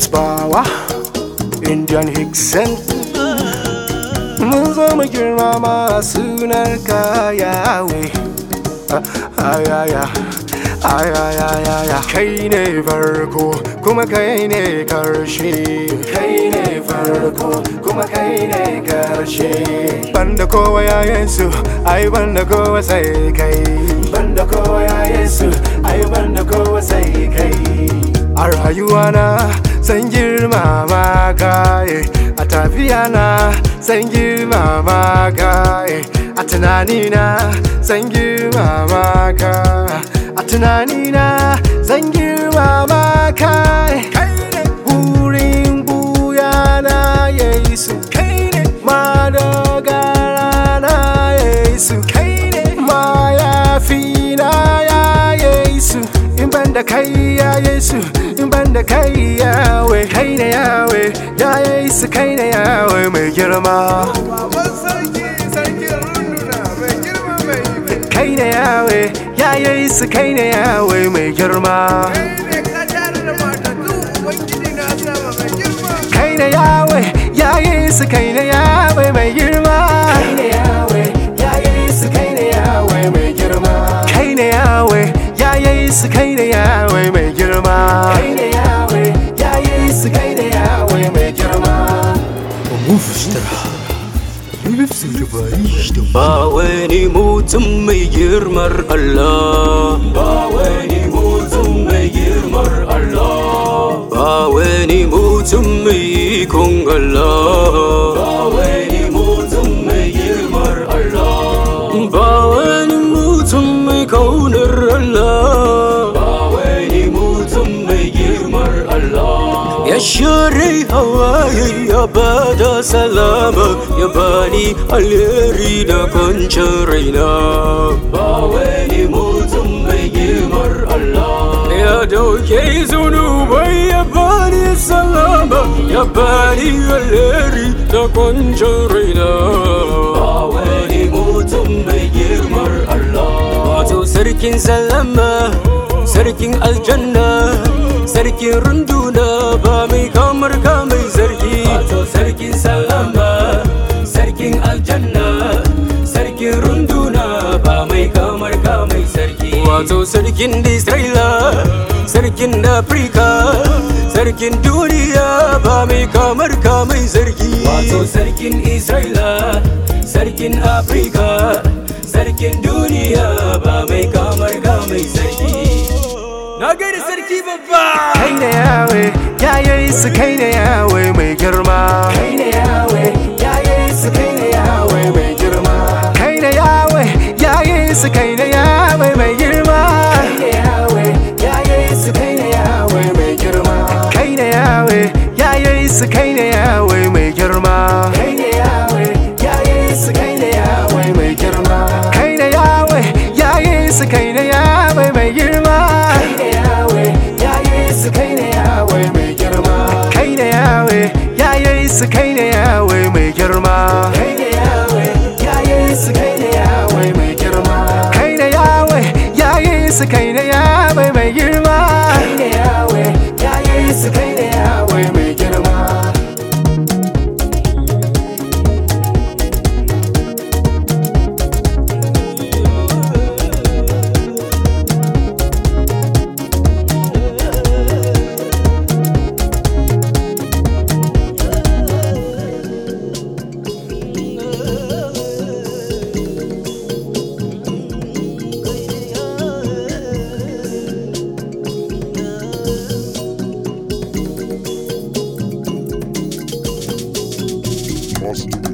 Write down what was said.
It's Bawa, Indian Hickson. Mun zo mu girmama sunar ka Yahweh. Ayaya, ayaya, kai ne farko kuma kai ne karshe. Kai ne farko kuma kai ne karshe. Banda kowa ya Yesu, ai banda kowa sai kai. Banda kowa ya Yesu, ai banda kowa sai kai. A rayuwana san girmama ka eh. a tafiya na san girmama ka eh. a tunanina san girmama ka a tunanina san girmama ka eh. Wurin buya na Yesu kai ne madogara na Yesu kai ne mayafi na ya Yesu in ban da kai ya Yesu in ban da kai yawe kai ne yawe ya Yesu kai ne yawe mai girma Baban sarki sarkin runduna mai girma mai iko. kai ne yawe ya Yesu kai ne yawe mai girma Kai ne ka tare da matattu Ubangiji na sama mai girma. kai ne yawe ya Yesu kai ne yawe mai girma kai ne yawe ya Yesu kai ne yawe mai girma kai ne yawe ya Yesu kai ne yawe mai girma kai ne yawe ya Yesu kai ne yawe mai girma Ba wani mutum mai girmar Allah Ba wani mutum mai girmar Allah Ba wani mutum mai ikon Allah Ba wani mutum mai girmar Allah Ba wani mutum mai kaunar Allah Ba wani mutum mai girmar Allah Ya share hawaye ya bada salama ya bani alheri da kwancin raina ba wani mutum mai girmar Allah ya dauke zunubai ya bani salama ya bani alheri da kwancin raina ba wani mutum mai girmar Allah wato sarkin salama sarkin aljanna sarkin runduna ba mai kamar ka mai zargi wato sarkin salama sarkin aljanna sarkin runduna ba mai kamar ka mai sarki wato sarkin isra'ila sarkin afirka sarkin duniya ba mai kamar ka mai zargi wato sarkin isra'ila sarkin afirka sarkin duniya ba mai kamar ka mai sarki na gaida sarki babba kai ne yawe ya Yesu kai ne yawe mai girma kai ne yawe ya Yesu kai ne yawe mai girma kai ne yawe ya Yesu kai ne yawe mai girma kai ne yawe ya Yesu kai ne yawe mai girma kai ne yawe ya Yesu kai ne yawe mai girma kai ne yawe ya Yesu kai ne yawe mai girma kai ne yawe ya Yesu kai ne yawe mai girma kai ne yawe ya Yesu kai ne yawe mai girma kai ne yawe ya Yesu kai ne yawe mai girma kai ne yawe ya Yesu kai ne yawe mai girma kai ne yawe ya Yesu kai ne yawe mai girma kai ne yawe ya Yesu kai ne yawe mai girma Must